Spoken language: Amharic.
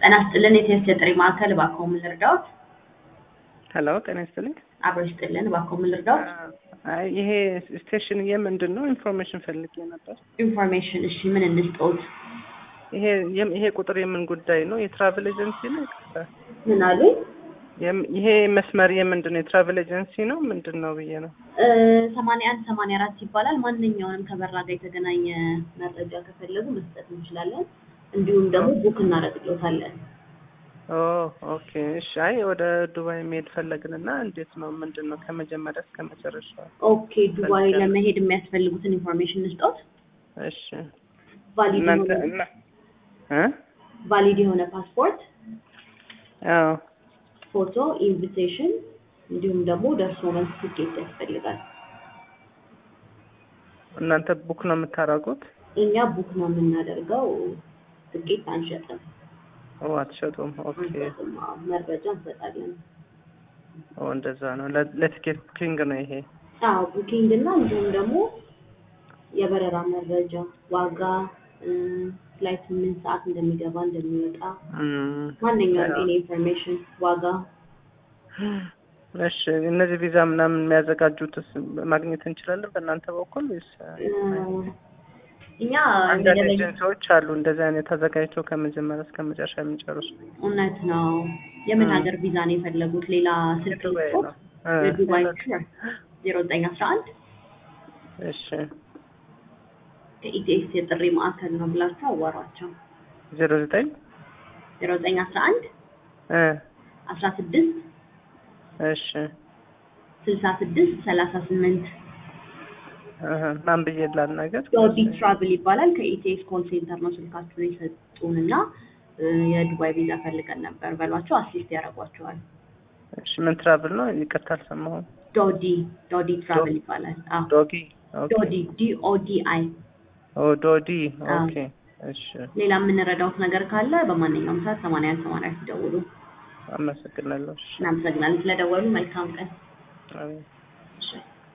ጤና ይስጥልን የቴስት የጥሪ ማዕከል እባክዎ ምን ልርዳዎት? ሄሎ ጤና ይስጥልኝ። አብሮ ይስጥልን እባክዎ ምን ልርዳዎት? አይ ይሄ ስቴሽን የምንድን ነው? ኢንፎርሜሽን ፈልጌ ነበር። ኢንፎርሜሽን እሺ ምን እንስጠዎት? ይሄ የም- ይሄ ቁጥር የምን ጉዳይ ነው? የትራቭል ኤጀንሲ ነው? ይቅርታ። ምን አሉኝ? የም- ይሄ መስመር የምንድን ነው? የትራቭል ኤጀንሲ ነው ምንድን ነው ብዬ ነው። ሰማንያ አንድ ሰማንያ አራት ይባላል። ማንኛውንም ከበራ ጋር የተገናኘ መረጃ ከፈለጉ መስጠት እንችላለን። እንዲሁም ደግሞ ቡክ እናደርግሎታለን። ኦ ኦኬ እሺ። አይ ወደ ዱባይ መሄድ ፈለግንና እንዴት ነው ምንድን ነው ከመጀመሪያ እስከ መጨረሻ? ኦኬ ዱባይ ለመሄድ የሚያስፈልጉትን ኢንፎርሜሽን እንስጠዎት። እሺ ቫሊድ እናንተ የሆነ እና እ ቫሊድ የሆነ ፓስፖርት፣ አዎ ፎቶ፣ ኢንቪቴሽን እንዲሁም ደግሞ ደርሶ መልስ ትኬት ያስፈልጋል። እናንተ ቡክ ነው የምታደርጉት? እኛ ቡክ ነው የምናደርገው፣ ትኬት አንሸጥም። ኦ አትሸጡም? ኦኬ አንሸጥም፣ አዎ፣ መረጃ እንሰጣለን። ኦ እንደዛ ነው። ለ- ለቲኬት ቡኪንግ ነው ይሄ። አዎ ቡኪንግ እና እንዲሁም ደግሞ የበረራ መረጃ፣ ዋጋ፣ ፍላይት ምን ሰዓት እንደሚገባ እንደሚወጣ፣ እም፣ ማንኛውም ያው። ኤኒ ኢንፎርሜሽን ዋጋ እሺ እነዚህ ቪዛ ምናምን የሚያዘጋጁትስ ማግኘት እንችላለን በእናንተ በኩል ወይስ? እ፣ እኛ አንዳንድ መደበኛ ኤጀንሲዎች አሉ እንደዚህ አይነት ተዘጋጅተው ከመጀመሪያ እስከ መጨረሻ የሚጨርሱ። እውነት ነው። የምን እ። ሀገር ቪዛ ነው የፈለጉት? ሌላ ስልክ የዱባይ ልስጦት? ነው። እ፣ የዱባይ ሌላ- ዜሮ ዘጠኝ አስራ አንድ እሺ ከኢቲኤስ የጥሪ ማዕከል ነው ብላችሁ አዋሯቸው። ዜሮ ዘጠኝ ዜሮ ዘጠኝ አስራ አንድ እ፣ አስራ ስድስት እሺ ስልሳ ስድስት ሰላሳ ስምንት እህ፣ ማን ብዬ ላናገር? ዶዲ ትራቭል ይባላል። ከኢቲኤስ ኮል ሴንተር ነው ስልካችሁን የሰጡን እና እ፣ የዱባይ ቪዛ ፈልገን ነበር በሏቸው፣ አሲስት ያደርጓቸዋል። እሺ ምን ትራቭል ነው? ይቅርታ አልሰማሁም። ዶዲ ዶዲ ትራቭል ይባላል። አዎ ዶጊ ኦኬ። ዶዲ ዲኦዲ አይ። ኦ ዶዲ አዎ። ኦኬ። እሺ ሌላ የምንረዳውት ነገር ካለ በማንኛውም ሰዓት ሰማንያ አንድ ሰማንያ አራት ይደውሉ። አመሰግናለሁ። እሺ እናመሰግናለን ስለደወሉ። መልካም ቀን። አሜን። እሺ